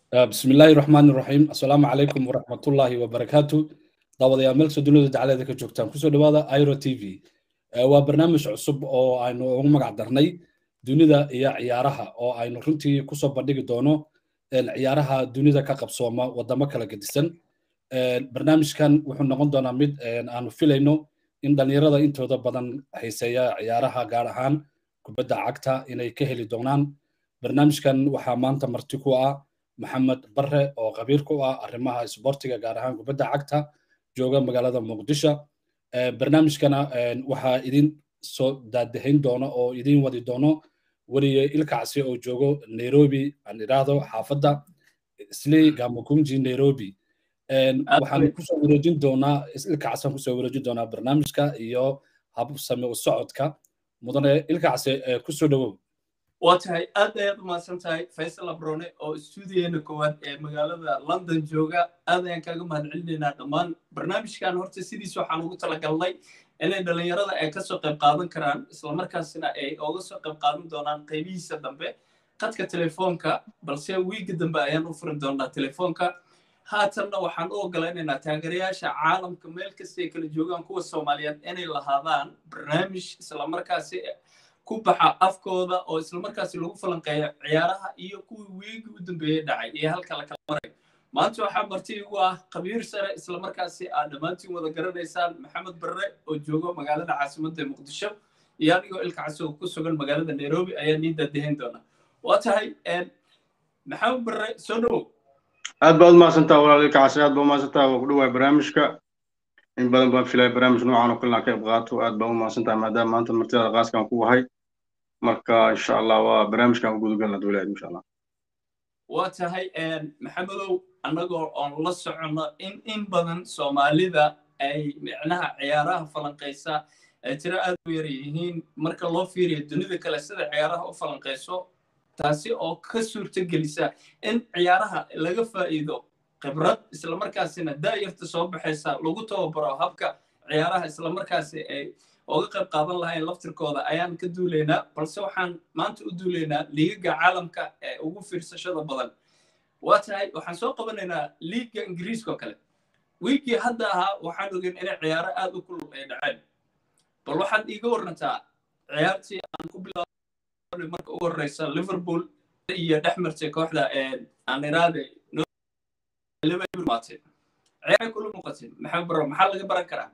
بسم الله الرحمن الرحيم السلام عليكم ورحمة الله وبركاته daawadayaal meelkasta dunida dacaleeda ka joogtaan kusoo dhawaada iro t v waa barnaamij cusub oo aynu ugu magac darnay dunida iyo ciyaaraha oo aynu runtii kusoo bandhigi doono ciyaaraha dunida ka qabsooma wadamo kala gedisan barnaamijkan wuxuu noqon doonaa mid aanu filayno in dhalinyarada intooda badan hayseeya ciyaaraha gaar ahaan kubadda cagta inay ka heli doonaan barnaamijkan waxaa maanta marti ku ah maxamed barre oo qabiir ku ah arrimaha isboortiga gaar ahaan kubadda cagta jooga magaalada muqdisho barnaamijkana waxaa idin soo daadahayn doono oo idin wadi doono weliye ilkacsi oo joogo nairobi aan idhaahdo xaafadda isley gamakunji nairobi waxaan kusoo wareejin doonaa ilkacsan kusoo wareejin doonaa barnaamijka iyo habsame u socodka mudane ilkacsi kusoo dhawow waa tahay aad ayaad umahadsan tahay faysal abrone oo stuudiyeena koowaad ee magaalada london jooga aad ayaan kaaga mahad celinaynaa dhammaan barnaamijkan horta sidiis waxaan ugu talagalnay inay dhalinyarada ay kasoo qayb qaadan karaan islamarkaasina ay oga soo qayb qaadan doonaan qaybihiisa dambe qadka telefoonka balse wiiga dambe ayaan u furin doonaa telefoonka haatanna waxaan u ogolaynaynaa taageerayaasha caalamka meel kasta ay kala joogaan kuwa soomaaliyeed inay lahaadaan barnaamij islamarkaasi ku baxa afkooda oo islamarkaasi lagu falanqeeyo ciyaaraha iyo kuwii wiigi u dambeeyey dhacay iyo halka la kala maray maanta waxaa marti igu ah khabiir sare islamarkaasi aad dhammaantiin wada garanaysaan maxamed barre oo joogo magaalada caasimadda ee muqdisho iyo anigoo ilkacasi oo ku sugan magaalada nairobi ayaa nii daadahayn doona waa tahay maxamed barre soo dhowow aad baad umahadsantaha walaal ilkacasi aad baa umahadsantaha waa ku dhawaay barnaamijka in badan baan filaya barnaamij noocan oo kalena ka qayb qaato aad baa umahadsantaha maadaama maanta martidaada qaaskan ku ahay marka insha allah waa barnaamijkan u gudagalna dowlaheed insha allah waa tahay maxamedow annagoo oon la soconno in in badan soomaalida ay micnaha ciyaaraha falanqaysa ay tiro aad u yar yihiin marka loo fiiriyo dunida kale sida ciyaaraha u falanqayso taasi oo ka suurto gelisa in ciyaaraha laga faa'iido khibrad islamarkaasina daayarta soo baxaysa lagu tababaro habka ciyaaraha islamarkaasi ay oga qayb qaadan lahayn laftirkooda ayaan ka duulaynaa balse waxaan maanta u duulaynaa liigaga caalamka ee ugu fiirsashada badan waa tahay waxaan soo qabanaynaa liiga ingiriiska oo kale wiigii hadda ahaa waxaan ogeyn inay ciyaaro aad u kulul ay dhaceen bal waxaad iiga warantaa ciyaartii aan ku bilaabay marka ugu horeysa liverpool iyo dhex martay kooxda aan iraade maatay ciyaaray kula muuqatay maxamed baro maxaa laga baran karaa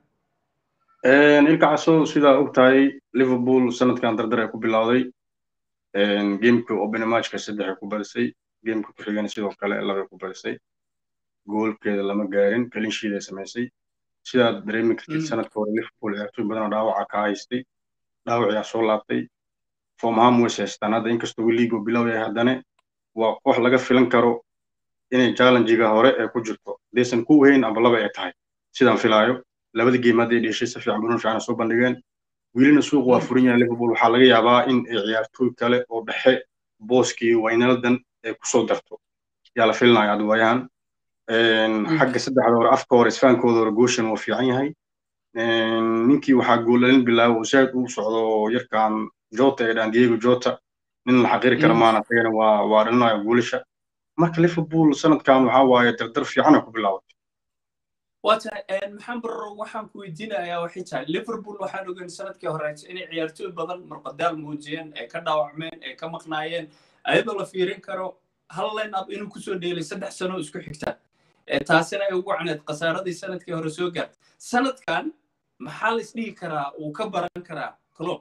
ilkacaso sidaa og tahay liverpool sanadkan dardar ay ku bilowday gameka open matchka saddex ay ku badisay gameka ku xigana sidoo kale labay ku badisay goolkeeda lama gaarin kalinshiid ay samaysay sidaad dareemi kartid sanadka hore liverpool ciyaartoy badanoo dhaawaca ka haystay dhaawaciyaa soo laabtay formham ways haystaan hadda inkastoo liigo bilow yahay haddane waa koox laga filan karo inay challengiga hore ee ku jirto hadaysan ku weyn amba laba ay tahay sidaan filaayo labada geem hadday dheshay si fiican bunan fiican soo bandhigeen wiilina suuq waa furan yahay liverpool waxaa laga yaabaa in ay ciyaartooy kale oo dhexe booskii waynaldan ay kusoo darto yaa la filinaya adwaayahan xagga saddexda hore afka hore isfaankooda hore gooshan waa fiican yahay ninkii waxaa goolalin bilaabo oo zaaid uu socdo yarkan jota ee dhaan diego jota nin la xaqiiri kara maana asagana waa waa dhalinayo goolasha marka liverpool sanadkan waxaa waaye dardar fiican ay ku bilaabatay waa tahay maxamed barro waxaan ku weydiinayaa waxay tahay liverpool waxaan ogeyn sanadkii horeysa inay ciyaartooy badan marqadaal muujiyeen ee ka dhaawacmeen ee ka maqnaayeen ayadoo la fiirin karo hal line up inuu kusoo dheelay saddex sano isku xigta taasina ay ugu wacneed khasaaradii sanadkii hore soo gaartay sanadkan maxaa la isdhihi karaa uu ka baran karaa club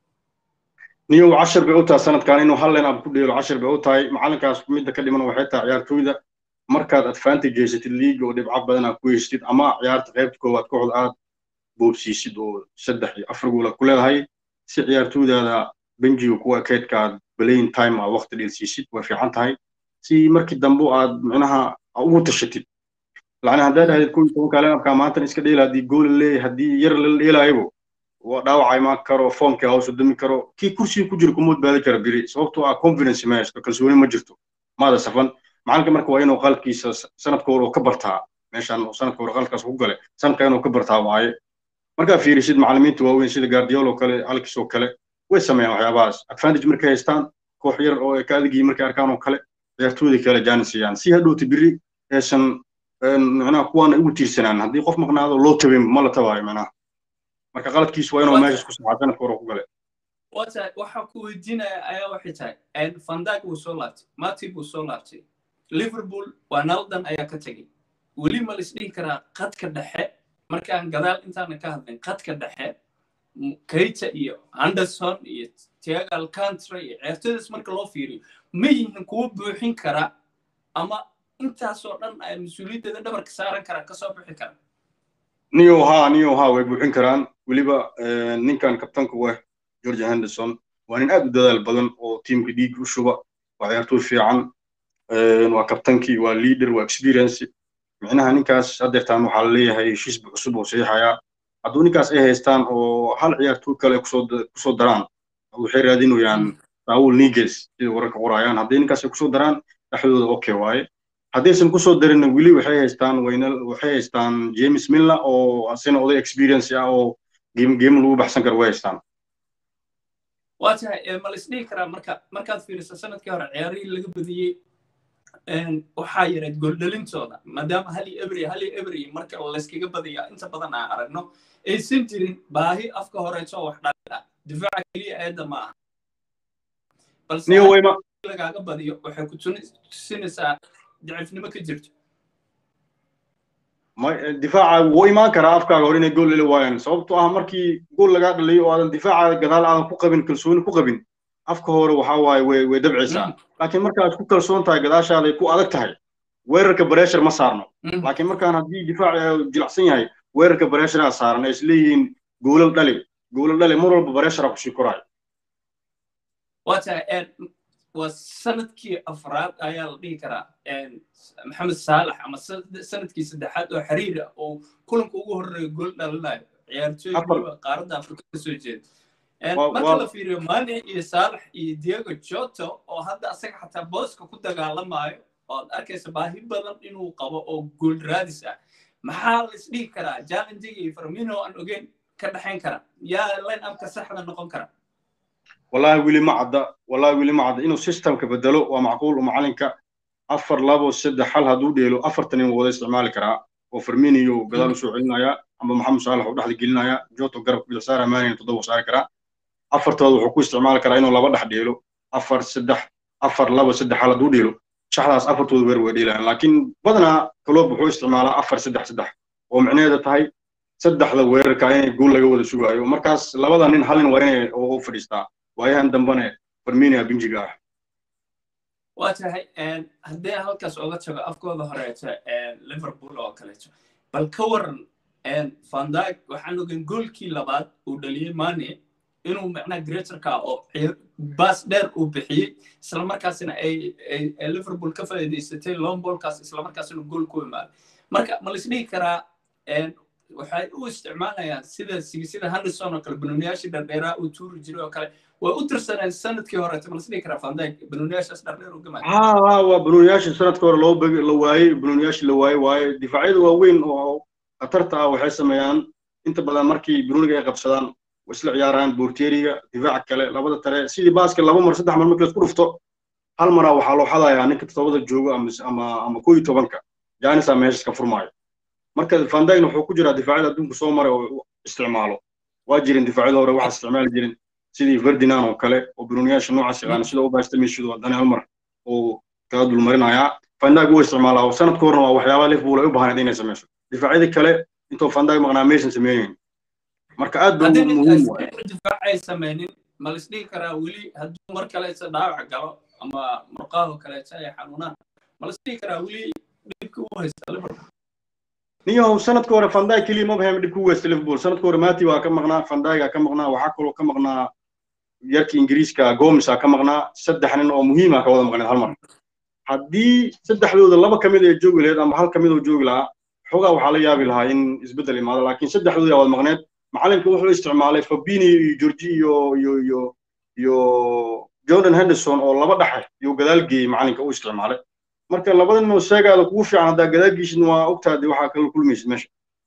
niyow cashar bay u tahay sanadkan inuu hal line up ku dheelo cashar bay u tahay macalinkaas midda ka dhiman waxay tahay ciyaartooyda markaad advantage haysatid liiga oo dhibco badan aad ku haysatid ama ciyaarta qaybta koowaad kooxda aad boobsiisid oo saddex iyo afar gool aad ku leedahay si ciyaartooydaada benjiga kuwa keedka aad balayn time aad waqti dheelsiisid way fiican tahay si markii dambe aad micnaha ugu tashatid lacni haddaad dhahdid kuwii tobanka linabka maantan iska dheela haddii gool leeyahay haddii yar la dheelaayabo waa dhaawacay ma karo foomkii hoos u dami karo kii kursiga ku jira kuma badbaadi kara biri sababtoo ah confidence ma haysto kalsooni ma jirto maada safan macalinka marka waa inuu qalkiisa sanadka hore ka bartaa meeshan sanadka hore qalkaas ku gale sanadka inuu ka bartaa waaye markaa fiirisid macalimiinta waaweyn sida guardiol oo kale alex oo kale way sameeyaan waxyaabahaas advantage markay haystaan koox yar oo ka adigii markay arkaan oo kale ciyaartooyda kale jaanis siiyaan si hadhowta biri aysan macnaha kuwaana ugu tiirsanaan haddii qof maqnaado loo tabin ma la tabaayo macnaha marka qaladkiisu waa inuu meeshas ku saxaa sanadka hore ku gale wata waxaa ku weydiinaya ayaa waxay tahay fandag wuu soo laabtay matib wuu soo laabtay liverpool waa naldan ayaa ka tegey weli ma laisdhihi karaa qadka dhexe markaan gadaal intaana ka hadlin qadka dhexe keita iyo anderson iyo tiago alcantara iyo ciyaartooydaas marka loo fiiriyo ma yihiin kuwo buuxin kara ama intaasoo dhan ay mas-uuliyaddeeda dhabarka saaran karaa kasoo bixi kara niyo haa niyo haa way buuxin karaan weliba ninkan kabtanka weh george henderson waa nin aad u dadaal badan oo tiimka dhiig u shuba waa ciyaartooy fiican waa kabtankii waa leader waa experience micnaha ninkaas haddeertaan waxaa laleeyahay heshiisba cusub oo saxiixayaa hadduu ninkaas ay haystaan oo hal ciyaartooy kale kusoo daraan waxay raadinayaan raul niges sida wararka qorayaan haddii ninkaas ay kusoo daraan dhexdooda okay waaye haddaysan kusoo darinna weli waxay haystaan waxay haystaan james miller oo asina oday experience ah oo game game lagu baxsan karo way haystaan waa tahay ma la isdhihi karaa marka markaad fiiriso sanadkii hore ciyaarihii laga badiyey waxaa yareed gooldhalintooda maadaama hali ebri hali ebri marka layskaga badaya inta badan aan aragno aysan jirin baahi afka horeeto wax dhalin ah difaaca keliya eedda ma aha balse lagaaga badiyo waxay ku tusinaysaa dacifnimo ka jirto difaaca wuu imaan karaa afkaaga hore inay gool dhali waayaan sababtoo ah markii gool lagaa dhaliyo oo aadan difaaca gadaal aadan ku qabin kalsooni ku qabin afka hore waxaa waaye way way dabcaysaa laakiin markaad ku kalsoon tahay gadaashaada ay ku adag tahay weerarka bareeshar ma saarno laakiin markaan haddii difaac jilacsan yahay weerarka bareesharaa saaran ay isleeyihiin goolal dhali goolal dhali mar walba bareeshara kusii koraayo waa tahay waa sanadkii afraad ayaa la dhihi karaa maxamed saalax ama sanadkii saddexaad oo xiriira oo kulanka ugu horreeya gool dhalinayo ciyaartooy qaaradda afrika ka soo jeeda marka la fiiriyo mane iyo saalax iyo diego joto oo hadda asaga xataa booska ku dagaalamayo ood arkaysa baahi badan inuu qabo oo gool raadis ah maxaa la isdhihi karaa challengiga iyo farmino aan ogeyn ka dhexayn kara yaa line upka saxda noqon kara wallahi weli ma cadda wallahi weli ma cadda inuu systemka bedelo waa macquul oo macalinka afar labo saddex hal hadduu dheelo afartan inuu wada isticmaali karaa oo farminiyo gadaal usoo celinaya amba maxamed saalax uu dhexda gelinaya joto garabka bidix saara maanina toddoba saari karaa afartooda wuxuu ku isticmaali karaa inuu laba dhex dheelo afar saddex afar labo saddex hal hadduu dheelo shaxdaas afartooda weer way dheelayaan laakiin badanaa kaloob wuxuu isticmaalaa afar saddex saddex oo micnaheeda tahay saddexda weerarka inay gool laga wada sugaayo markaas labada nin halin waa inay u fadhiistaa waayahan dambane farminia binjiga ah waa tahay haddii halkaas oga tago afkooda horeeto liverpool oo kaleeto bal ka waran vandag waxaan ogeyn goolkii labaad uu dhaliyey mane inuu macnaha greaterka oo baas dheer uu bixiyey islamarkaasina ay liverpool ka faa'iidaysatay lombolkaas islamarkaasina gool ku imaaday marka ma laisdhihi karaa waxay u isticmaalayaan sida sida henderson oo kale banooniyaashii dhardheeraa uu tuuri jiray oo kale way u tirsaneen sanadkii horeeta ma lasdhihi karaa vandag banooniyaashaas dhardheer u gamay ha ha waa banooniyaashii sanadkii hore loo begi la waayey banooniyaashii la waayey waaye difaacyada waaweyn oo khatarta ah waxay sameeyaan inta badan markii banooniga ay qabsadaan way isla ciyaaraan borteriga difaaca kale labada tale sidii baaska laba mar saddex mar markii laisku dhufto hal maraa waxaa loo xadayaa ninka toddobada joogo ama ama koo iyo tobanka jaanisaa meeshas ka furmaayo marka vandagna wuxuu ku jiraa difaacyada adduunka soo maray oo isticmaalo waa jirin difaacyada hore waxaa isticmaali jirin sidii ferdinand oo kale oo banooniyaasha noocaas yaqaana sida ubastamishidu haddana hal mar oo kaga dulmarinayaa vandag wuu isticmaalaa sanadka horena waa waxyaabaha liverpool ay u baahnayd inay samayso difaacyadii kale intuu vandag maqnaa maysan sameynaynin marka aad ba muhiim waay difaac ay samaynin ma la isdhihi karaa weli hadduu mar kaleeta dhaawac galo ama murqaahoo kaleeta ay xanuunaan ma la isdhihi karaa weli dhibka u haysta liverpool niyahow sanadka hore vandag keliya ma bahem dhib ku weysta liverpool sanadka hore mati waa ka maqnaa vandaga ka maqnaa waxaa kaloo ka maqnaa yarka ingiriiska gomesa ka maqnaa saddex nin oo muhiima ka wada maqneed hal mar haddii saddexdooda laba ka mid ay joogi lahayd ama hal ka mid oo joogi lahaa xoogaa waxaa la yaabi lahaa in isbeddel imaado laakiin saddexdooda yaa wada maqneed macalinka wuxuu isticmaalay fabini iyo georgi iyo iyo iyo iyo jordan henderson oo laba dhexe iyo gadaal geeyey macalinka u isticmaalay marka labada nin oo sheegaada kugu fiican haddaa gadaagiisin waa ogtaadi waxaa kala kulmaysid meesha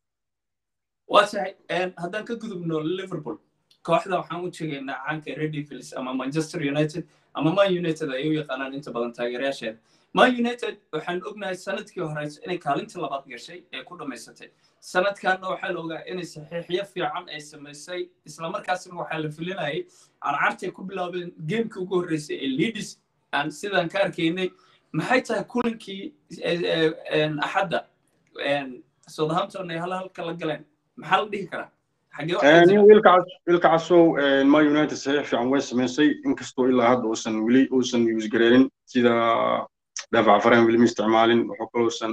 waa tahay haddaan ka gudubno liverpool kooxda waxaan u jegaynaa caanka red devils ama manchester united ama man united ay u yaqaanaan inta badan taageerayaasheeda man united waxaan ognahay sanadkii horeysa inay kaalintii labaad gashay ee ku dhammaysatay sanadkanna waxaa la ogaa inay saxiixyo fiican ay samaysay islamarkaasna waxaa la filinayay carcartay ku bilaabeen geemkii ugu horreysay ee leadis aan sidaan ka arkaynay maxay tahay kulankii axadda southampton ay hal halka la galeen maxaa la dhihi karaa wiilka casow ma united saxiix fiican way samaysay inkastoo ilaa hadda uusan weli uusan use gareerin sida daafac fareen weli ma isticmaalin wuxuu kaloosan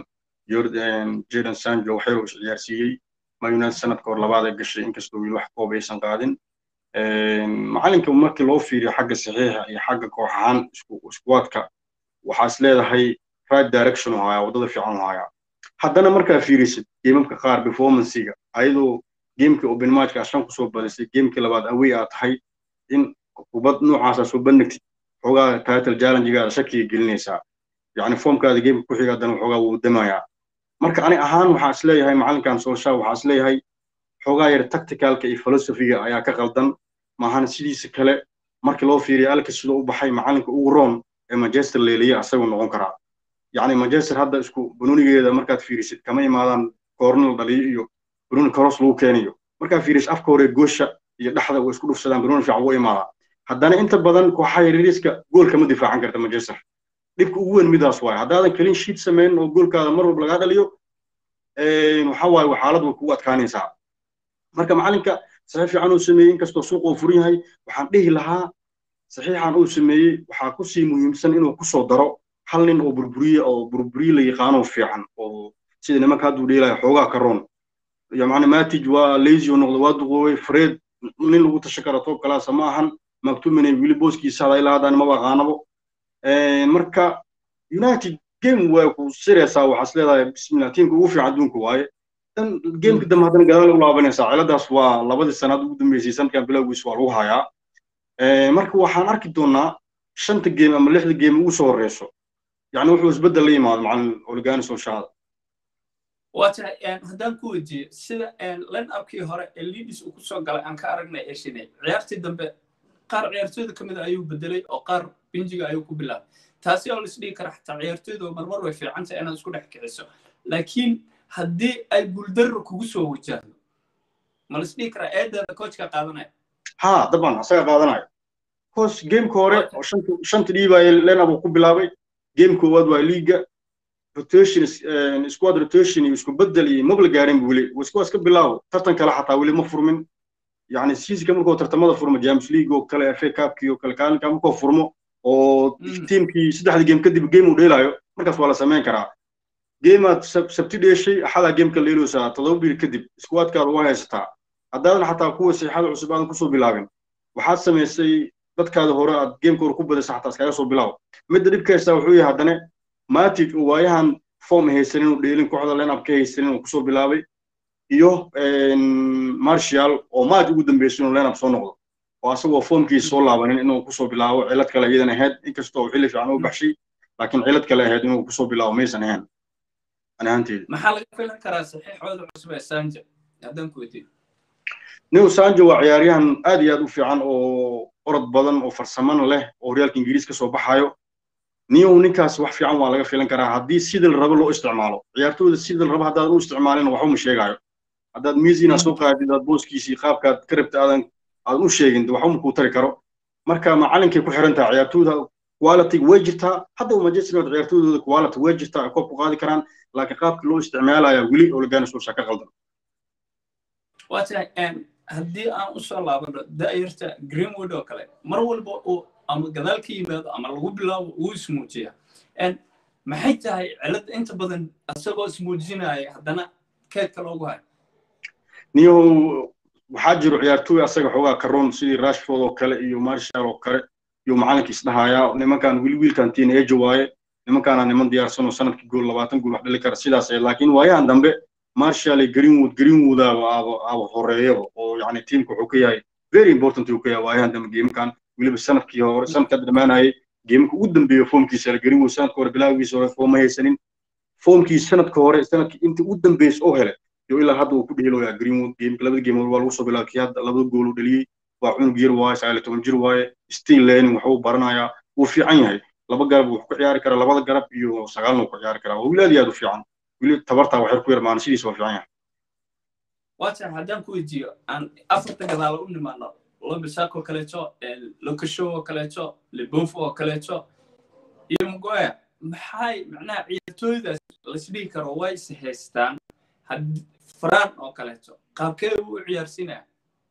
jordan sanjo waxyar uu ciyaarsiiyey ma united sanadka hor labaad ay gashay inkastoo weli wax koob aysan qaadin macalinka markii loo fiiriyo xagga saxiixa iyo xagga koox ahaan iskuwaadka waxaa is leedahay right direction u hayaa waddada fiican u hayaa haddana markaa fiirisid geemamka qaar performancega ayadoo geemkii open matchka ashan kusoo badisay geemkii labaad away aad tahay in kubad noocaasa soo bandhigtid xoogaa title challengegaada shakiga gelinaysaa yacni foomkaada geemka ku xiga haddana waxoogaa wuu damayaa marka ani ahaan waxaa is leeyahay macalinkan sooshaa waxaa is leeyahay xoogaa yar tacticalka iyo philosophiga ayaa ka qaldan maahan sidiisa kale markii loo fiiriyo alka sidoo u baxay macalinka ugu roon ee manchester leeliya asaguu noqon karaa yacni manchester hadda isku banonigeeda markaad fiirisid kama imaadaan koornal dhaliyo iyo banoni koros lagu keeniyo markaa fiirisid afka hore goosha iyo dhexda way isku dhufsadaan banoni fiican wuu imaadaa haddana inta badan kooxaha yaryariska gool kama difaacan karta manchester dhibka ugu weyn midaas waaye haddaadan kelin shiid samayn oo goolkaada mar walba lagaa dhaliyo waxa waaye xaalad way kugu adkaanaysaa marka macalinka saxiix fiican uu sameeyey inkastoo suuq uu furan yahay waxaan dhihi lahaa saxiixan uu sameeyey waxaa kusii muhiimsan inuu kusoo daro hal nin oo burburiye oo burburiye la yaqaano fiican oo sida nimanka hadduu dheelaya xoogaa ka roon yacni matij waa lazy oo noqdo waa duqoobay fred nin lagu tashan kara toob kalaasa ma ahan maktumine wili booskiisa hada ilaa haddaan maba aqaanabo marka united game way ku siraysaa waxaas leedahay bismillah tiimka ugu fiican adduunka waaye dan gameka dambe haddana gadaal u laabanaysaa ciladaas waa labadii sanaad ugu dambeysay sanadkan bilowgiis waa lagu hayaa marka waxaan arki doonaa shanta game ama lixda game ugu soo horeyso yani wuxuu isbeddel la yimaado macalin oligani solshada waa tahay haddaan ku weydiiyo sida line upkii hore ee leadis uu kusoo galay aan ka aragnay ee shinay ciyaartii dambe qaar ciyaartooyda ka mid a ayuu bedelay oo qaar binjiga ayuu ku bilaabay taasi oo laisdhigi kara xataa ciyaartooyda marmar way fiican tahay inaad isku dhex kiciso laakiin haddii ay guuldarro kugu soo wajahdo ma laisdhigi karaa eedeeda coachka qaadanaya ha daban asaga qaadanaya coach gameka hore oo shanta dhiibaya lenab uu ku bilaabay game koowaad waa liiga rotation squad rotation iyo isku bedel iyo mabla gaarin bu weli iskuwaas ka bilaabo tartan kale xataa weli ma furmin yani siisika markuu tartamada furmo james league oo kale fa cupkii oo kale kaalinka markuu furmo oo tiimkii saddexda game kadib game uu dheelayo markaas waa la samayn karaa geemaad sabti dheeshay axadaa gameka leeloosaa todoba bil kadib iskuwaadkaada waa haysataa haddaadan xataa kuwa siixada cusub aadan kusoo bilaabin waxaad samaysay dadkaada hore aad gameka hore ku badasa xataa iskaga soo bilaabo midda dhibka haystaa wuxuu yahay haddana matic oo waayahan form haysanin uu dheelin kooxda lineup ka haysanin uu kusoo bilaabay iyo marshall oo maad ugu dambeysay inuu lineup soo noqdo oo asagoo formkiisa soo laabanin inuu kusoo bilaabo cilad kale iyadan ahayd inkastoo xilli fiican u baxshay laakiin cilad kale ahayd inuu kusoo bilaabo maysan ahayn ani ahaanteeda maxaa laga filan karaa saxiixooda cusub ee sanja haddaan ku weydiiyo new sanjo waa ciyaaryahan aad iyo aad u fiican oo orod badan oo farsamana leh oo horyaalka ingiriis ka soo baxayo niyow ninkaas wax fiican waa laga filan karaa haddii sida la rabo loo isticmaalo ciyaartooyda sida la rabo haddaadan u isticmaalin waxba ma sheegaayo haddaad miisina soo qaadid aad booskiisii qaabkaad ka rabta aadan aadan u sheegin waxba ma kuu tari karo marka macalinkay ku xiran tahay ciyaartooyda quality way jirtaa hadda manchester united ciyaartooydooda quality way jirtaa ay koob ku qaadi karaan laakiin qaabkii loo isticmaalaya weli oo lagaana soo ka qaldan waa tahay haddii aan usoo laabano da'yarta greenwood oo kale mar walba uu ama gadaal ka yimaado ama lagu bilaabo uu ismuujiya maxay tahay cilad inta badan isagoo ismuujinaya haddana keedka loogu hayo niyow waxaa jiro ciyaartooy asaga xoogaa karoon sidii rashford oo kale iyo marshall oo kale iyo macalinka isdhahayaa nimankan wiil wiilkan teenager waaye nimankaana niman diyaarsan oo sanadkii gool labaatan gool wax dhali kara sidaas laakiin waayahan dambe marshall iyo greenwood greenwood aba aba horeeyaba oo yani tiimka wuxuu ka yahay very important uu ka yahay waayahan dambe geemkan weliba sanadkii hore sanadka dhamaanayay geemka ugu dambeeya foomkiisa greenwood sanadka hore bilaagiisa hore fooma haysanin foomkii sanadka hore sanadkii inta ugu dambeysay oo hele iyo ilaa hadda uu ku dheeloyaa greenwood geemka labada geemood waa lagu soo bilaabay kii hadda labada gool uu dhaliyey waa cunug yar waaye sagaal iyo toban jir waaye still learning waxuu baranayaa wuu fiican yahay laba garab wuxuu ku ciyaari karaa labada garab iyo sagaalna wuu ku ciyaari karaa waa wiil aad iyo aad u fiican wili tabartaa waxyar ku yarmaana sidiisa waa fiican yahay waata haddaan ku weydiiyo aan afarta gadaala u nimaano lobisak oo kaleeto lokashow oo kaleeto lebofo oo kaleeto iyo magoya maxay macnaha ciyaartooydaas laisdhihi karo way is haystaan faraan oo kaleeto qaabkee uu u ciyaarsinaya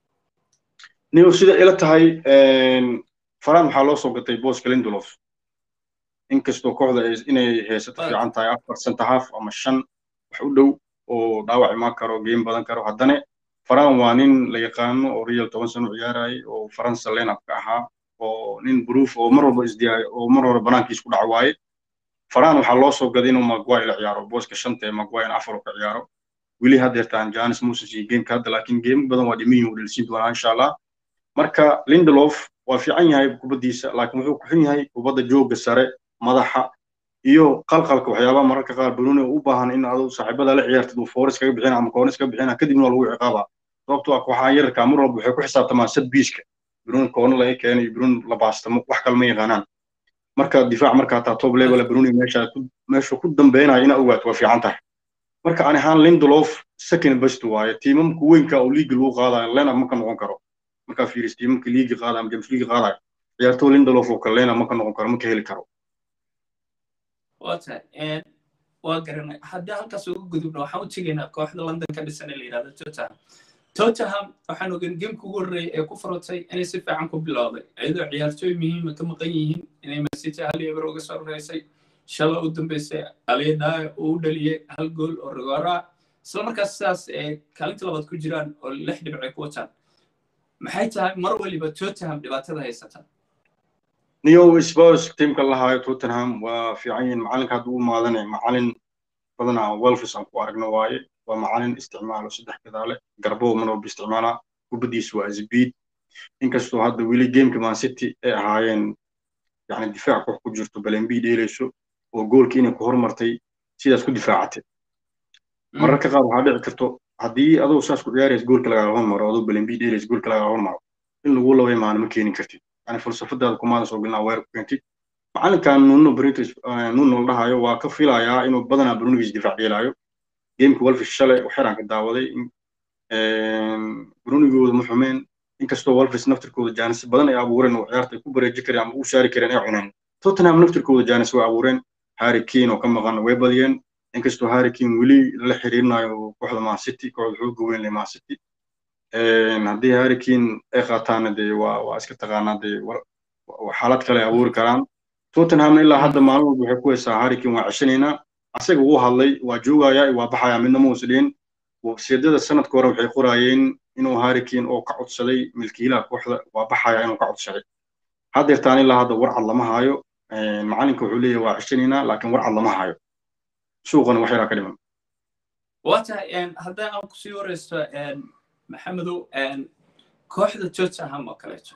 niyo sida ila tahay faraan waxaa loo soo gatay booska lindelof inkastoo kooxda inay haysato fiican tahay afar center half ama shan wax u dhow oo dhaawac imaan karo game badan karo haddana faraan waa nin la yaqaano oo real toban sano ciyaarayay oo faransa lenapka ahaa oo nin bruuf oo mar walba isdiyaayo oo mar hore banaankiis ku dhac waaye faraan waxaa loo soo gaday inuu maguire la ciyaaro booska shanta ee maguire in afar ka ciyaaro weli haddeertaan janis moses iyo gameka hadda laakiin game badan waa dhiman yihin dhelsiin doonaa insha allah marka lindelof waa fiican yahay kubaddiisa laakiin wuxuu ku xun yahay kubadda jooga sare madaxa iyo qalqalka waxyaabaha mararka qaar bruni u baahan in adu saaxiibada la ciyaartid uu foores kaga bixina ama koonis kaga bixina kadibna waa lagu ciqaabaa sababtoo ah kooxaha yararka mar walba waxay ku xisaabtamaan sad biiska bruni koona laga keenay bruni la baastamo wax kale ma yaqaanaan marka difaac markaa taa top level bruni meesha meesha ku dambeynaya ina ogaato waa fiican tahay marka aan ahaan lindelof second best waaye tiimamka weynka oo liigi lagu qaadayo lenab ma ka noqon karo markaa fiiris tiimamka liigi qaadayo ama james liigi qaadayo ciyaartoo lindelof oo kale lenab ma ka noqon karo ma ka heli karo waa tahay waa garanay haddii halkaas uga gudubno waxaan u tegaynaa kooxda london ka dhisan ee la yidhahdo tottenham tottenham waxaan ogan gameka ugu horreeyay ee ku furotay inay si fiican ku bilowday iyadoo ciyaartooy muhiima ka maqan yihiin inay masity hal eber uga soo horeysay shala u dambeysay aliyadaayo uu u dhaliyey hal gool oo rigoora isla markaas sidaas ee kaalinta labaad ku jiraan oo lix dhibcay ku wataan maxay tahay mar waliba tottenham dhibaatada haysata niyo spurs tiimka lahaayo tottenham waa fiican yihiin macalinka hadduu u maadanay macalin badanaa welfis aan ku aragno waaye waa macalin isticmaalo saddex gadaale garbow mar walba isticmaalaa kubaddiisu waa sbiid inkastoo hadda weli gameka man city ay ahaayeen yani difaac koox ku jirto balembi dheelayso oo goolkii inay ku hormartay sidaas ku difaacatay mararka qaar waxaa dhici karto haddii adoo saas ku ciyaaraysa goolka lagaaga hormaro adoo balembi dheelaysa goolka lagaaga hormaro in lagu laba imaano ma keenin kartid yani falsafadaada kumaadan soo gelin aweer ku keentid macalinkan nuno british nuno la dhahayo waa ka filayaa inuu badanaa brunigiis difaac yeelaayo gameka wolfish shalay waxyaraan ka daawaday brunigooda ma xumeen inkastoo wolfish naftirkooda jaanis badan ay abuureen oo ciyaarta ay ku bareeji kareen ama u saari kareen ay cuneen tottenham naftirkooda jaanis way abuureen harry kane oo ka maqan way badiyeen inkastoo harry kane weli la xiriirinayo kooxda man city kooxda xooga weyn le man city haddii harry kane ay qaataana dee waa waa iska taqaanaa dee xaalad kale ay abuuri karaan tottenhamna ilaa hadda maalin walba waxay ku haysaa harry kane waa ceshanaynaa asaga wuu hadlay waa joogayaa waa baxayaa midna ma uusa dhihin websiyadada sanadka hore waxay qoraayeen inuu harry kane oo ka codsaday milkiilaha kooxda waa baxayaa inuu ka codsaday haddeertaan ilaa hadda warcad lama haayo macalinka wuxuu leeyahay waa ceshanaynaa laakiin warcad lama haayo suuqana wax yaraa ka dhiman waa tahay haddii aan kusii wareysto maxamedow kooxda tottenham oo kaleeto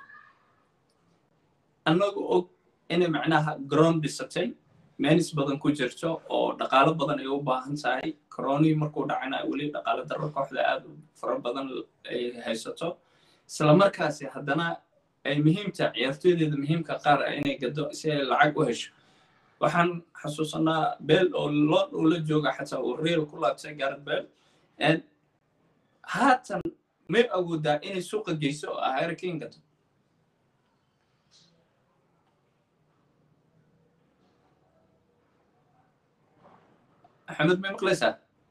annagu og inay macnaha garoon dhisatay meenis badan ku jirto oo dhaqaalo badan ay u baahan tahay coronii markuu dhacana weli dhaqaalo darro kooxda aad u fara badan ay haysato isla markaasi haddana ay muhiimta ciyaartooydeeda muhiimka qaar inay gado si ay lacag u hesho waxaan xasuusanaa beel oo loon uu la jooga xataa uu real ku laabtay garet beel haatan may awoodaa inay suuqa geyso oo ah hurricane gato axmed may maqlaysaa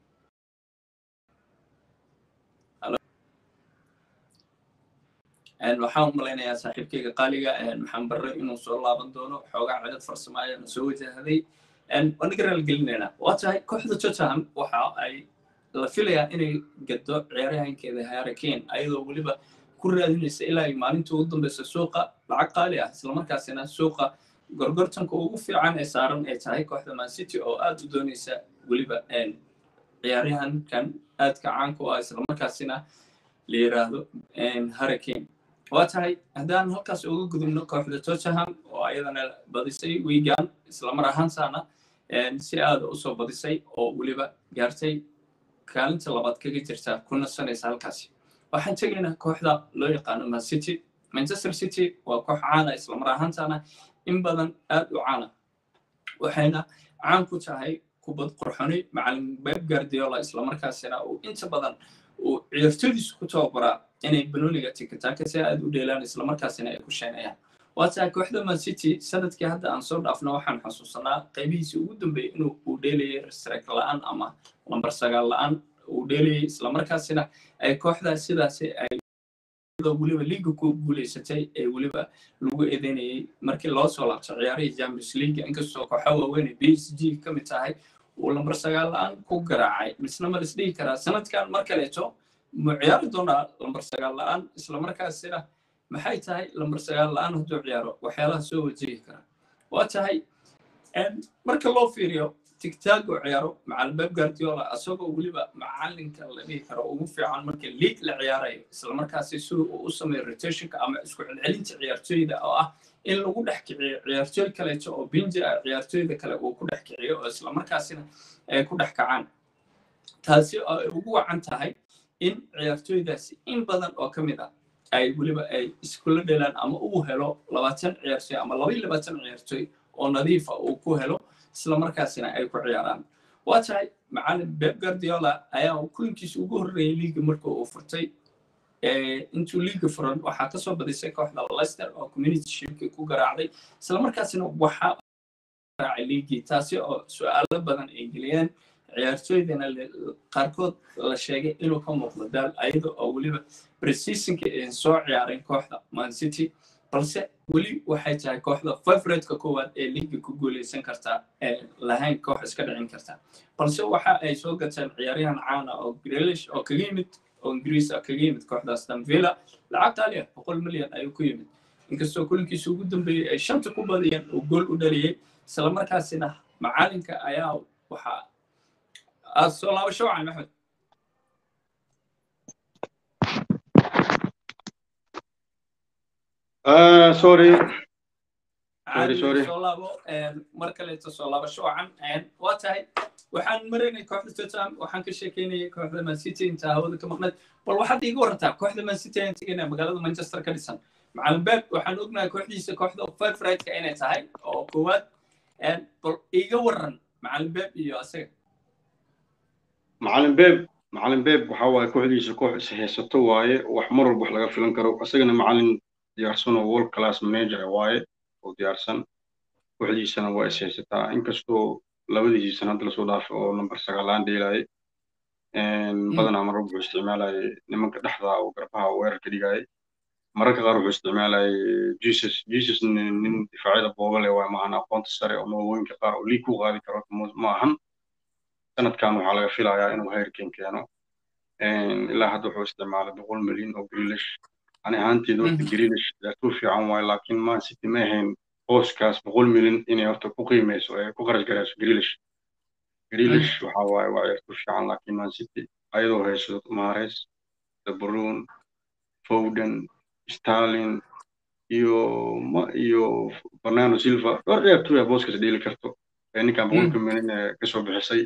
waxaan u malaynayaa saaxiibkayga qaaliga maxaan barre inuu soo laaban doono xoogaa cedad farsamo ayaana soo wajahday waan naga raalgelinaynaa waa tahay kooxda tottenham waxa ay la filayaa inay gado ciyaaryahankeeda hurricane ayadoo weliba ku raadinaysa ilaa ay maalinta ugu dambeysa suuqa lacag qaali ah islamarkaasina suuqa gorgortanka ugu fiican ee saaran ay tahay kooxda man city oo aad u doonaysa weliba ciyaaryahankan aadka caanka u ah islamarkaasina la yiraahdo hurricane waa tahay haddaan halkaas uga gudubno kooxda tottenham oo ayadana badisay wiigan islamar ahaantaana si aada usoo badisay oo weliba gaartay kaalinta labaad kaga jirta ku nasanaysa halkaasi waxaan tegaynaa kooxda loo yaqaano man city manchester city waa koox caana islamar ahaantaana in badan aad u caana waxayna caan ku tahay kubad qurxoni macalin beb guardiola islamarkaasina uu inta badan uu ciyaartoydiisu ku tababaraa inay banooniga tikitaaka si aad u dheelaan islamarkaasina ay ku sheenayaan waataa kooxda man city sanadkii hadda aan soo dhaafno waxaan xasuusanaa qaybihiisii ugu dambeeyey inuu uu dheelayay strike la-aan ama lambar sagaal la-aan uu dheelayay islamarkaasina ay kooxdaas sidaasi ay weliba liiga ku guuleysatay ee weliba lagu eedeynayay markii loo soo laabto ciyaarihii champions league inkastoo kooxa waaweyn b s g ka mid tahay uu lambar sagaal la-aan ku garaacay misna ma lisdhihi karaa sanadkan mar kaleeto mu ciyaari doonaa lambar sagaal la-aan islamarkaasina maxay tahay lambar sagaal la-aan hadduu ciyaaro waxyaalaha soo wajihi kara waa tahay marka loo fiiriyo tigtaag oo ciyaaro macalin beb guardiola asagoo weliba macalinka la dhihi karo ugu fiican marka league la ciyaarayo islamarkaasi sida uu u sameeyo rotationka ama isku celcelinta ciyaartooyda oo ah in lagu dhex kiciyo ciyaartooy kaleeto oo binji ah ciyaartooyda kale uu ku dhex kiciyo oo islamarkaasina ay ku dhex kacaan taasi oo ay ugu wacan tahay in ciyaartooydaasi in badan oo ka mid ah ay weliba ay iskula dhelaan ama uu helo labaatan ciyaartooy ama laba iyo labaatan ciyaartooy oo nadiifa uu ku helo islamarkaasina ay ku ciyaaraan waa tahay macalin beb guardiola ayaa kulankiisa ugu horreeyay liiga marka uu furtay intuu liiga furan waxaa kasoo badisay kooxda leicester oo community shipkii ku garaacday islamarkaasina waxaa garaacay liigii taasi oo su-aalo badan ay geliyeen ciyaartooydana qaarkood la sheegay inuu ka muuqdo daal ayada oo weliba precisionka ay soo ciyaareen kooxda man city balse weli waxay tahay kooxda favoriteka koowaad ee liiga ku guuleysan kartaa ee lahayn koox iska dhicin karta balse waxa ay soo gateen ciyaaryahan caana oo grelish oo kaga yimid oo ingiriis ah kaga yimid kooxdaas danvilla lacag taali ah boqol milyan ayuu ku yimid inkastoo kulankiisa ugu dambeeyey ay shanta ku badiyeen uu gool u dhaliyey islamarkaasina macalinka ayaa waxaa aad soo laabasho wacan maxmed sorry soo laabo mar kaleeto soo laabasho wacan waa tahay waxaan maraynay kooxda tottenham waxaan ka sheekeynayay kooxda man city inta hawada ka maqnayd bal waxaad iiga warantaa kooxda man city ayaan tegaynaa magaalada manchester ka dhisan macalin beb waxaan ognahay kooxdiisa kooxda favoritka inay tahay oo koowaad bal iiga waran macalin beb iyo asaga macalin beb macalin beb waxa waaye kooxdiisa koox is haysato waaye wax mar walba wax laga filan karo isagana macalin diyaarsan oo world class manager waaye oo diyaarsan kooxdiisana waa is haysataa inkastoo labadiisii sana hadda lasoo dhaafay oo number sagaalaan dheelaayay badanaa marar wuxuu isticmaalayay nimanka dhexda oo garbaha weerarka dhigayay mararka qaar wuxuu isticmaalayay jesus jesus nin difaacyada boobale waa maahan aqoonta sare oo magawooyinka qaar oo liig ku qaadi karo ma ahan sanadkan waxaa laga filayaa inuu heerkin keeno ilaa hadda wuxuu isticmaalay boqol milyan oo grilish ani ahaanteed horta grilish ciyaartuu fiican waaye laakiin man city ma ahayn booskaas boqol milyan inay horta ku qiimeyso ee ku kharash garayso grilish grilish waxa waaye waa ciyaartuu fiican laakiin man city ayadoo hayso mares de bruyne foden stalin iyo iyo fernando silva dhowr ciyaartooy ah booskaas dheeli karto ee ninkan boqolka milyan ee kasoo bixisay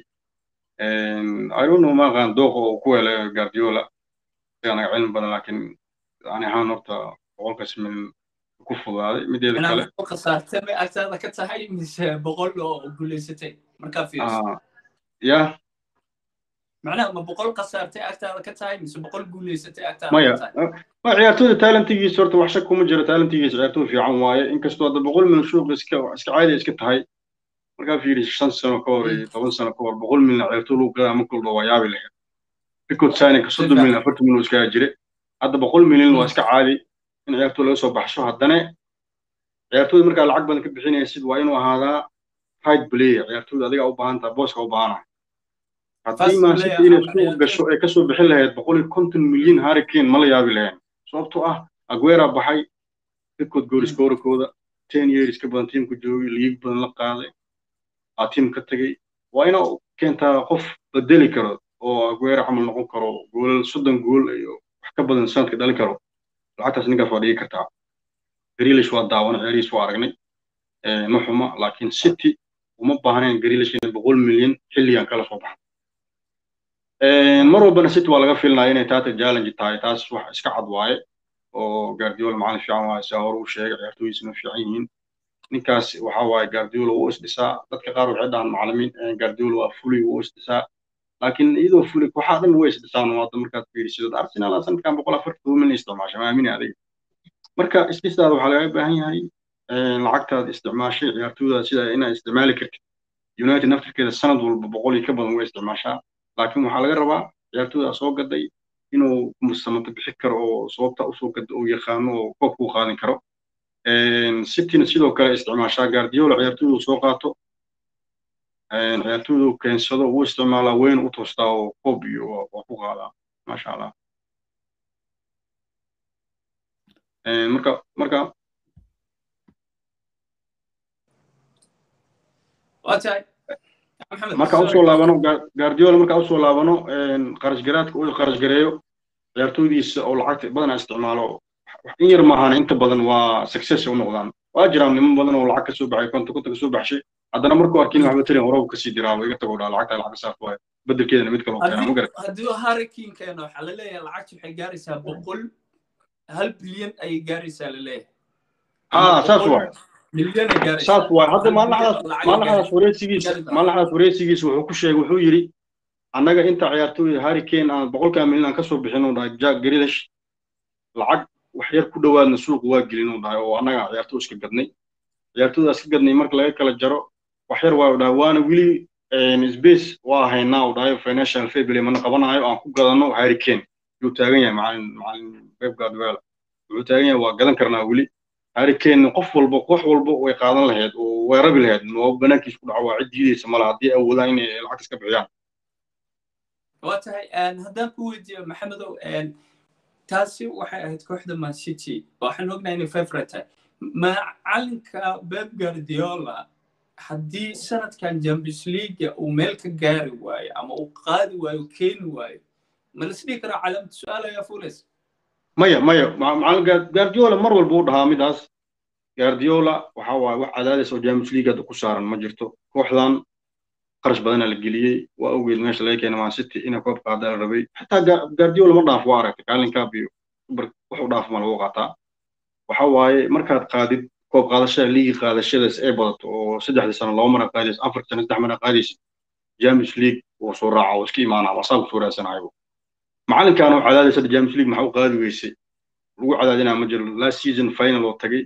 I don't know ma aqaan dooqa oo ku helay Guardiola anaga cilmi badan laakiin ani ahaan horta boqolkaas milyan ku fogaaday mideeda kale khasaartay may agtaada ka tahay mise boqol oo guuleysatay markaa fiiriso ya macnaha ma boqol khasaartay agtaada ka tahay mise boqol guuleysatay agtaada maya ka tahay ma ciyaartooyda talentigiisa horta wax shak kuma jiro talentigiisa ciyaartooy fiican waaye inkastoo hadda boqol milyan suuqa iska iska caadi iska tahay markaa fiiri shan sano ka hor iyo toban sano ka hor boqol milyan ciyaartooy lagu gadaa marka walba waa yaabi lahayd record signinka soddon milyan afartan milyan iskaga jire hadda boqol milyan waa iska caadi in ciyaartooy laga soo baxsho haddana ciyaartooyda markaa lacag badan ka bixinaysid waa inuu ahaadaa right player ciyaartooyda adiga u baahan tahay booska u baahanahay haddii man city inay suuq gasho ay kasoo bixin lahayd boqol iyo konton milyan harricane ma la yaabi lahayn sababtoo ah aguera baxay record goal scorerkooda ten years ka badan tiimka joogay liig badan la qaaday aa tiim ka tegey waa inaa keentaa qof bedeli karo oo aguera camal noqon karo goolal soddon gool iyo wax ka badan sanadka dhalin karo lacagtaas ninkaas waa dhigi kartaa grilish waa daawana ciyaarihiis waa aragnay ma xuma laakiin city uma baahnayn grilish inay boqol milyan xilligan kala soo baxdo mar walbana city waa laga filinaya inay taata challenge tahay taas wax iska cad waaye oo guardiola macalin fiican waaye saa hore uu sheegay ciyaartooydiisuna fiican yihiin ninkaas waxa waaye guardiola wuu isdhisaa dadka qaar waxay dhahaan macallimiin guardiola waa fuli wuu isdhisaa laakiin iyadoo fuli kooxaha dhan way isdhisaan waada markaad fiirisid arsenal sanadkan boqol afartan toban milyan isticmaasha maamini adiga marka isdhisaada waxaa laga baahan yahay lacagtaad isticmaashay ciyaartooydaada sida inaad isticmaali kartid united naftirkeeda sanad walba boqol iyo ka badan way isticmaashaa laakiin waxaa laga rabaa ciyaartooydaa soo gaday inuu samato bixi karo oo sababta usoo gada uu yaqaano oo koobka u qaadin karo cityna sidoo kale isticmaashaa guardiola ciyaartooydu soo qaato ciyaartooydu keensado wuu isticmaalaa weyn u toostaa oo koob iyo waa ku qaadaa maasha allah marka marka marka usoo laabano guardiola marka usoo laabano qarash garaadka uu qarash gareeyo ciyaartooydiisa oo lacagta badanaa isticmaalo in yar maahan inta badan waa success u noqdaan waa jiraan niman badan oo lacag ka soo baxay konta konta ka soo baxshay haddana markuu arkin waxba tirin hore kasii diraabo iga tago dhaa lacagta lacag saaf waayo bedelkeedana mid kaloo keena magarat haddii hurricane keeno waxaa la leeyahay lacagta waxay gaaraysaa boqol hal bilyan ayay gaaraysaa la leeyahay haa saas waay milyan ay gaaraysaa saas waay hadda maalinaxdaas maalinaxdaas wareysigiisa maalinaxdaas wareysigiisa wuxuu ku sheegay wuxuu yidhi annaga inta ciyaartooyda hurricane aan boqolkaa milyan aan kasoo bixin uu dhahay jack grilish lacag wax yar ku dhowaadna suuqa waa gelin uu dhahay oo annaga ciyaartooy iska gadnay ciyaartooydaas ka gadnay marka laga kala jaro wax yar waa dhahay waana weli space waa haynaa uu dhahay financial fable mana qabanayo aan ku gadano hurricane yuu taagan yahay macalin macalin pep guardiola wuxuu taagan yahay waa gadan karnaa weli hurricane qof walba koox walba way qaadan lahayd oo way rabi lahayd oo banaankiis ku dhaco waa cid diidaysa mala haddii awoodaan inay lacag iska bixiyaan waa tahay haddaan ku weydiiyo maxamedow taasi waxay ahayd kooxda man city waxaan ognahay inay favorite tahay macalinka beb guardiola haddii sanadkan champions league uu meel ka gaari waayo ama uu qaadi waayo keeni waayo ma la isdhihi karaa calaamad su-aal ayaa fulaysa maya maya macalin guardiola mar walba u dhahaa midaas guardiola waxa waaye wax cadaadis oo champions league hadda ku saaran ma jirto kooxdan qarash badana la geliyey waa ogeed meesha laga keenay man city inay koob qaada la rabay xataa guardiola ma dhaaf waa aragtay kaalinkaab iyo wax u dhaaf ma lagu qaataa waxa waaye markaad qaadid koob qaadashada liigi qaadashadaas ay badato oo saddexdii sano laba mara qaadaysa afar sano saddex mara qaadaysa champions league wuu soo raaca oo iska imaanaa waa saa kusoo raadsanayo macalinkan oo cadaadis hadda champions league maxaa u qaadi weysay lagu cadaadinaa ma jiro last season final oo tagay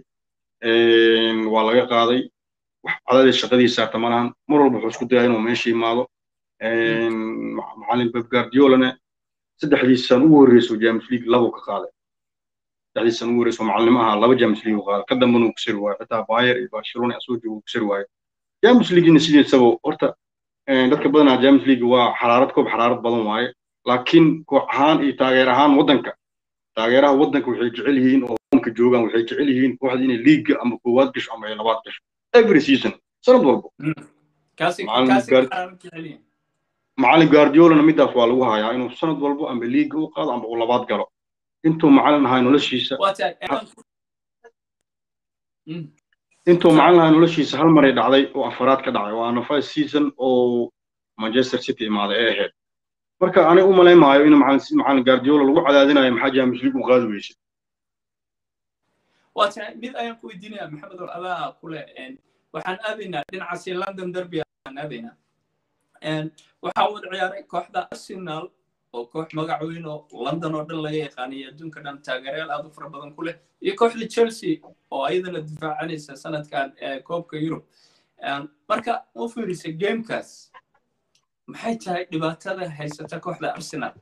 waa laga qaaday wax cadaadis shaqadiisa saarta ma lahan mar walba wuxuu isku dayaa inuu meesha imaado macalin pep guardiolana saddexdii san ugu horreysay champions league labu ka qaaday saddexdii san ugu horreysay macalimo ahaa laba champions league u qaaday ka dambana uu kusiri waayo xitaa bayer iyo barcelona asoo jooga uu kusiri waayo champions leaguena sideesaba horta dadka badanaa champions league waa xaraarad koob xaraarad badan waaye laakiin koox ahaan iyo taageer ahaan waddanka taageeraha waddanka waxay jecel yihiin oo hoomka joogaan waxay jecel yihiin kooxda inay liiga ama koowaad gasho ama ay labaad gasho every season sanad walba macalin guardiolana midaas waa lagu hayaa inuu sanad walba amba liiga u qaado amba uu labaad galo intuu macalin ahaa noloshiisa intuu macalin ahaa noloshiisa hal maray dhacday oo afaraad ka dhacay waana first season oo manchester city imaaday ee ahayd marka aniga u malayn maayo in macalin guardiola lagu cadaadinayo maxaa champions league u qaadi weysay waa tahay mid ayaan ku weydiinaya maxamed oo adaa kule waxaan aadaynaa dhinacaasi london derby aan aadaynaa waxaa wada ciyaaray kooxda arsenal oo koox magac weyn oo london oo dhan laga yaqaaniyo adduunka dhan taageerayaal aad u fara badan ku leh iyo kooxda chelsea oo ayadana difaacanaysa sanadkan koobka yurub marka u fiirisa gamekaas maxay tahay dhibaatada haysata kooxda arsenal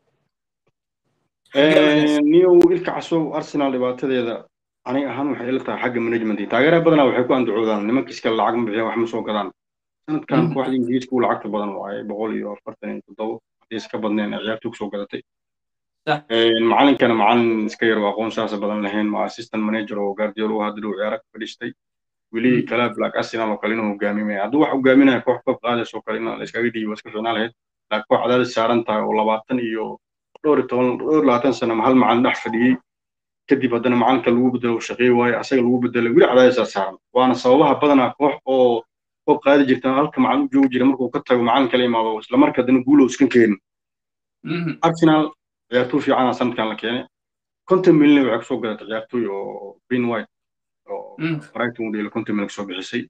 niyow ilka casow arsenal dhibaatadeeda aniga ahaan waxay ila tahay xagga management taageeraha badanaa waxay ku andacoodaan nimanka iskale lacag ma bixiyaan wax ma soo gadaan sanadkan kooxda ingiriiska u lacagta badan waaye boqol iyo afartan iyo toddobo haddii iska badneen ciyaartu kusoo gadatay macalinkana macalin iska yar oo aqoon saasa badan lahayn ma assistant manager oo guardiola u hadda dhow ciyaara ka fadhiistay weli kala black arsenal oo kale inuu hogaaminaya hadduu wax hogaaminaya koox koob qaadays oo kale in la iskaga dhiibo iska fiicnaan lahayd laakiin koox cadaadis saaran tahay oo labaatan iyo dhowr iyo toban dhowr labaatan sano ma hal macalin dhex fadhiyey kadib haddana macalinka lagu bedelo uu shaqeey waayo asaga lagu bedelo weli cadaadisaa saaran waana sababaha badanaa koox oo koob qaadi jirta halka macalin u joogi jira markuu ka tago macalin kala imaado isla marka haddana guulow iskan keenin arsenal ciyaartoy fiicana sanadkan la keenay konton milyan waxay kusoo gadatay ciyaartoy oo green white oo brighton u dheelay konton milyan soo bixisay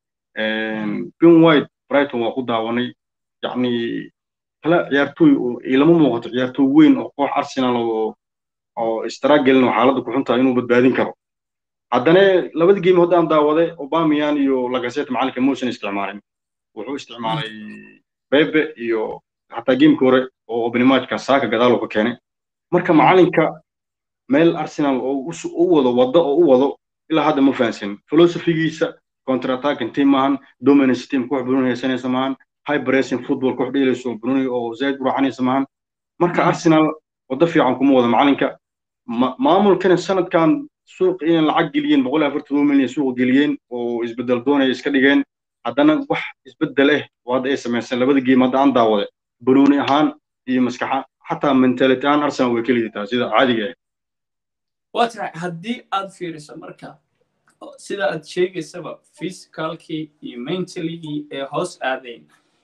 ben white brighton waa ku daawanay yacni kala ciyaartooy ilama muuqato ciyaartooy weyn oo koox arsenal oo oo istaragelin oo xaaladda ku xuntahay inuu badbaadin karo haddana labadii game haddaan daawaday obamian iyo lagaset macalinka muusan isticmaalin wuxuu isticmaalay bebe iyo xataa gamekii hore oo openimajka saaka gadaal uu ka keenay marka macalinka meel arsenal oo u wado waddo oo u wado ilaa hadda ma fahansin philosophigiisa counter-attacking team maahan dominance team koox bruni haysanaysa maahan high pressing football koox dheelayso bruni oo zaid u raacanaysa maahan marka arsenal waddo fiican kuma wado macalinka maamulkana sanadkan suuq inay lacag geliyeen boqol iyo afartan milyan suuq geliyeen oo isbedel doonaya iska dhigeen haddana wax isbedel eh oo hadda ay samayseen labada game hadda aan daawade banuuni ahaan iyo maskaxa xataa mentality ahaan arsenal way ka lidataa sida caadiga ah waa tahay haddii aad fiiriso marka sida aad sheegaysaba physicalkii iyo mentalygii ee hoos aadayn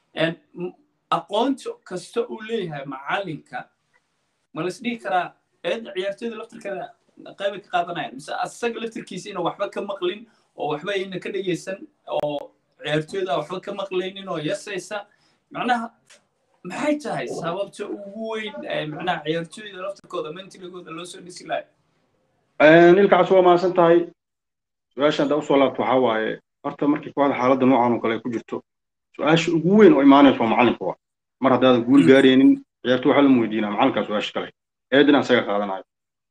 aqoonta kasta uu leeyahay macalinka ma las dhihi karaa eedda ciyaartooyda laftirkeeda qaybay ka qaadanayaan mise asaga laftirkiisa ina waxba ka maqlin oo waxba ayna ka dhegaysan oo ciyaartooyda waxba ka maqlaynin oo yasaysa macnaha maxay tahay sababta ugu weyn macnaha ciyaartooyda laftirkooda mentalygooda loo soo dhisi lahay nilkaas waa mahadsan tahay su-aasha haddaa usoo laabto waxaa waaye horta markii kooxda xaaladda noocan oo kale ay ku jirto su-aasha ugu weyn oo imaanaysa waa macalinka waa mar haddaadan guul gaaraynin ciyaartooy waxaa lama weydiinaa macalinkaa su-aasha kale eedina asaga qaadanayo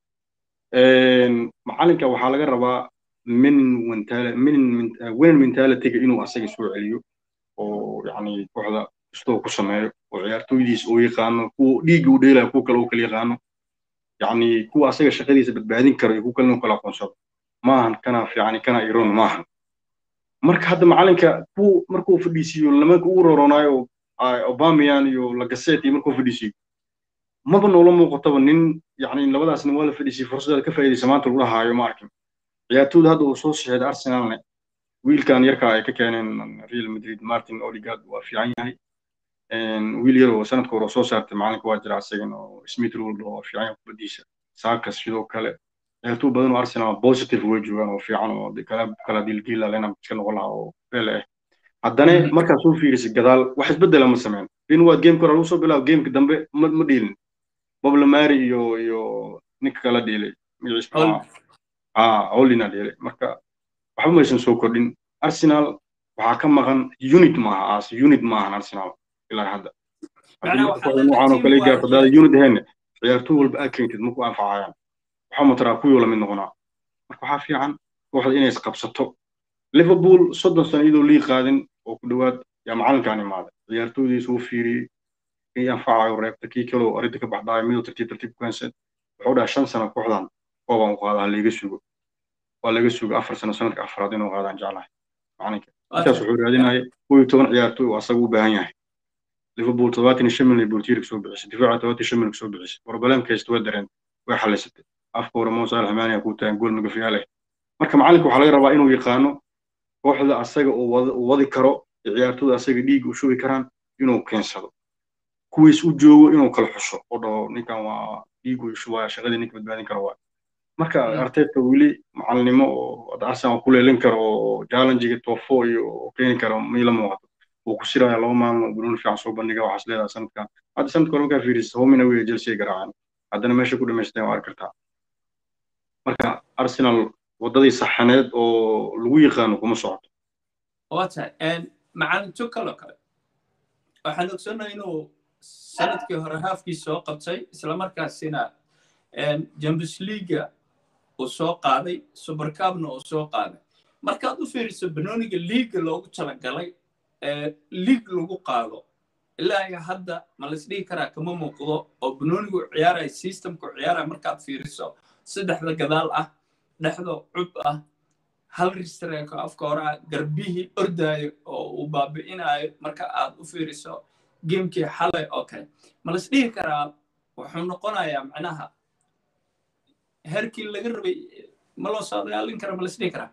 macalinka waxaa laga rabaa min win mentalityga inuu asaga soo celiyo oo yani kooxda kastoo ku sameeyo oo ciyaartooydiis uu yaqaano kuwa dhiigga u dheelaya kuwa kale uu kala yaqaano yani kuwa asaga shaqadiisa badbaadin karo iyo kuwa kale inuu kala aqoonsado maahan kana fiicani kana iron maahan marka hadda macalinka ku markuu fadhiisiiyo lamanka ugu roronaayo obamian iyo lagaset iyo markuu fadhiisiiyo maba noola muuqataba nin yani labadaas nin waa la fadhiisiyey fursadda ka faa'iidaysa maanta lagu lahaayo ma arkin ciyaartooyda hadda uu soo saxeeday arsenalne wiilkan yarka ay ka keeneen real madrid martin oligard waa fiican yahay wiil yar oo sanadka hore soo saartay macalinka waa jira asagan oo smith rold oo fiican yahay kubadiisa sakas sidoo kale ciyaartooy badan oo arsenal positive way joogaan oo fiican oo kala kala dildiila lena iska noqon lahaa oo bele ah haddana markaad soo fiirisay gadaal wax isbedela ma sameyn in waad gameka hore lagu soo bilaabo gameka dambe ma ma dhiilin boblemary iyo iyo ninka kala dhiilay magaciisa ah olina dhiilay marka waxba maysan soo kordhin arsenal waxaa ka maqan unit maaha as unit maahan arsenal ilaa hadda waxaan oo kale gaarto hadaada unit ahayn ciyaartooy walba aad keentid maku anfacayaan waxaa mataraa kuwii lamid noqonaa marka waxaa fiican kooxda inay isqabsato liverpool soddon sano iyadoo lii qaadin oo ku dhowaad yaa macalinkaan imaaday ciyaartooydiisa uu fiiriyey kii anfacayo reebta kii kaloo arrinta ka baxdaayo midoo tartiib tartiib kuhansan wuxuu dhaha shan sano kooxdan koobaan u qaadaa layga sugo waa laga sugo afar sano sanadka afraad inuu qaadaan jeclahay macalinka intaas wuxuu raadinaya kow iyo toban ciyaartooy oo asaga u baahan yahay liverpool todobaatan iyo shan milyan boltiirka soo bixisay difaaca todobaatan iyo shan milyan soo bixisay problemka haysta waa dareen way xalisatay afka hore mo saalax maaniya ku tagan gool magafiyaal ah marka macalinka waxaa laga rabaa inuu yaqaano kooxda asaga uu wadi karo ciyaartooyda asaga dhiigga u shubi karaan inuu keensado kuwiis u joogo inuu kala xusho oo dhaho ninkan waa dhiigu shubaya shaqadii ninka badbaadin karo waa marka arteta weli macalinimo oo arsenal ku leelin karo oo challengiga tofo iyo keeni karo miila muuqato wuu ku siraya laba maalin oo bunuun fiican soo bandhiga waxaas leedahay sanadkan hadda sanadka hore markaa fiirisa homina wey chelsea garaacaan haddana meesha ku dhamaysteen waa arki kartaa marka arsenal waddadii saxaneed oo lagu yaqaano kuma socoto waa tahay macalin tukalo kale waxaan ogsoonnahay inuu sanadkii hore haafkii soo qabtay islamarkaasina champions leaga uu soo qaaday supercabna uu soo qaaday markaad u fiiriso banooniga liiga loogu talagalay liig lagu qaado ilaa iyo hadda ma laisdhihi karaa kama muuqdo oo banoonigu ciyaaraya systemku ciyaaraya markaad fiiriso saddexda gadaal ah dhexda cub ah hal ristreeko afka hore ah garbihii ordaayo oo uu baabi'inayo marka aad u fiiriso gamekii xalay oo kale ma laisdhihi karaa wuxuu noqonayaa macnaha herkii laga rabay ma loo soo dagaalin kara ma laisdhihi karaa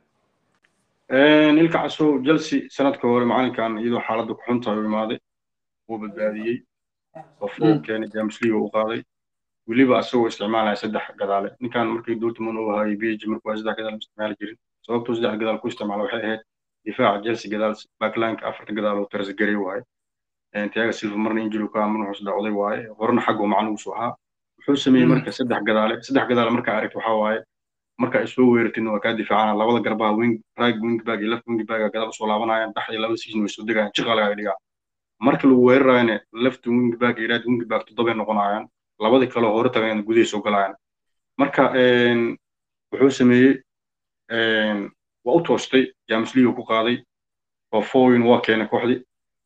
ilka casow chelsea sanadka hore macalinkan iyadoo xaaladda ku xuntahay u imaaday wuu badbaadiyey qofuu keenay james league u qaaday weliba asagoo isticmaalaya saddex gadaale ninkan markii dortmund uu hayay bg markuu saddex gadaale isticmaali jirin sababtuu saddex gadaal ku isticmaala waxay ahayd difaaca chelsea gadaal backlineka afarta gadaal oo taras garay waaye tiaga silva marna injili ka amana hoos dhacday waaye horena xaggu macnuusu ahaa wuxuu sameeyey marka saddex gadaale saddex gadaale markaa aragti waxaa waaye marka ay soo weeratin waa kaa difaacana labada garbaha wing right wing back iyo left wing back gadaal usoo laabanayaan dhexda labada season way soo degayaan jiqa lagaa dhigaa marka lagu weerarayana left wing back iyo right wing back toddobay noqonayaan labadii kale hore tagayana gudahay soo galayaan marka wuxuu sameeyey waa u toostay james league ku qaaday oo foin waa keenay kooxdii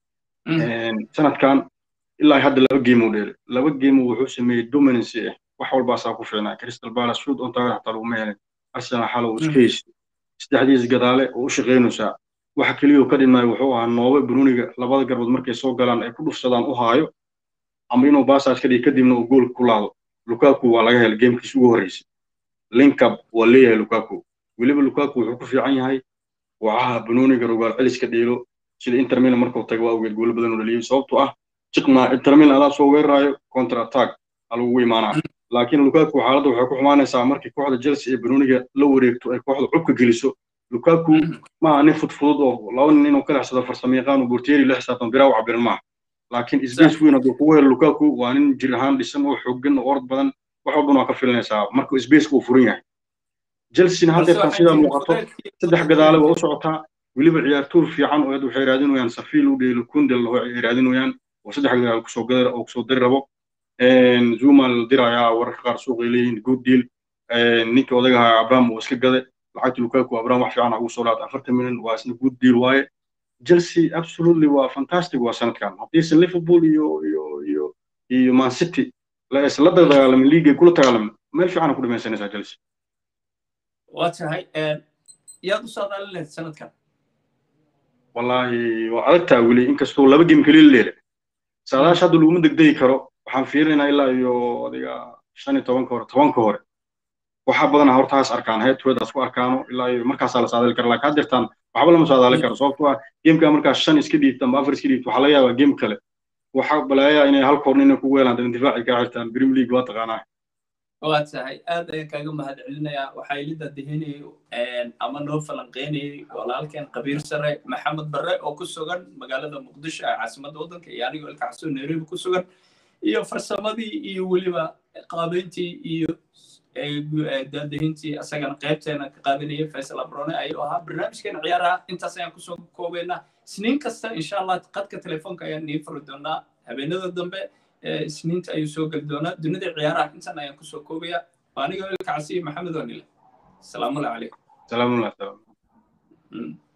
sanadkan ilaa hadda laba game uu dheelay laba game wuxuu sameeyey dominancy ah wax walbaasaa ku fiicnaa crystal palace shoot on target xataa laguma helin arsenal xal uu iska heystay saddexdiis gadaale oo u shaqaynaysaa waxa keliya ka dhimay wuxuu ahaa noobe bruniga labada garbood markay soo galaan ay ku dhufsadaan u haayo ama inuu basaas ka dhigi kadibna uu gool ku laado lukaku waa laga helay gamekiis ugu horreysay linkab waa leeyahay lukaku weliba lukaku wuxuu ku fiican yahay wacaha bruniga rogaal celiska dheelo sida inter milan markuu tago waa ogeed goolo badan oo dhaliyay sababtoo ah jiqna inter milan adaa soo weeraraayo counter attack alagugu imaanaa laakiin lukaku xaaladda waxay ku xumaanaysaa markii kooxda chelsea ee bruniga la wareegto ay kooxda cubka geliso lukaku maaha nin fudfudud oo laba nin inuu ka lexsado farsamayaqaan oo bortieri la xisaabtan biraa u cabirin maaha laakiin space weyn hadduu kugu helo lukaku waa nin jir ahaan dhisan oo xooggan oo orod badan wax walban waa ka filinaysaa marka spaceka uu furan yahay chelsea haddeertan sidaa muuqato saddex gadaale waa u socotaa weliba ciyaartuur fiican oo waxay raadinayaan safiil u dheelo kundel oo ay raadinayaan oo saddex gadaal kusoo gadar oo kusoo dari rabo zuma la dirayaa wararka qaar suuqay leeyihiin good deal ninkii odagaha abraham uu iska gaday lacagta lukaku abraham wax fiican ugu soo laata afartan milyan waa isna good deal waaye chelsea absolutely waa fantastic waa sanadkan haddiise liverpool iyo iyo iyo iyo man city la isla dagaalamin liigay kula dagaalamin meel fiican ku dhamaysanaysaa chelsea waa tahay yaad u saadaalin lahayd sanadkan wallahi waa adagtaa weli inkastoo laba game keliya la leelay saadaasha hadda laguma degdegi karo waxaan fiirinaynaa ilaa iyo adiga shan iyo tobanka hore tobanka hore waxaa badanaa hortaas arkaan headwedaas ku arkaano ilaa iyo markaasaa la saadaali kara laakiin haddeertaan waxba lama saadaali karo sababtoo ah gameka markaas shan iska dhiibta amba afar iska dhiibta waxaa laga yaabaa game kale waxaa balaayaa inay hal koorn inay kugu helaan dan difaaci kaa xirtaan premier league waa taqaanaa waa tahay aad ayaan kaaga mahad celinayaa waxaa ilida dehenayay ama noo falanqeynayay walaalkeen qabiir sare maxamed barre oo ku sugan magaalada muqdisho ee caasimadda waddanka iyo anigoo ilkaxsoo nairobi ku sugan iyo farsamadii iyo weliba qaabeyntii iyo daadahintii asagana qaybteena ka qaadanayay faysal abrone ayuu ahaa barnaamijkeena ciyaaraha intaas ayaan kusoo koobaynaa isniin kasta insha allah qadka telefoonka ayaan nii furi doonaa habeenada dambe isniinta ayuu soo geli doonaa dunida ciyaaraha intan ayaan kusoo koobaya anigoo ilkacsi maxamed onile asalaamu calaykum salaamulah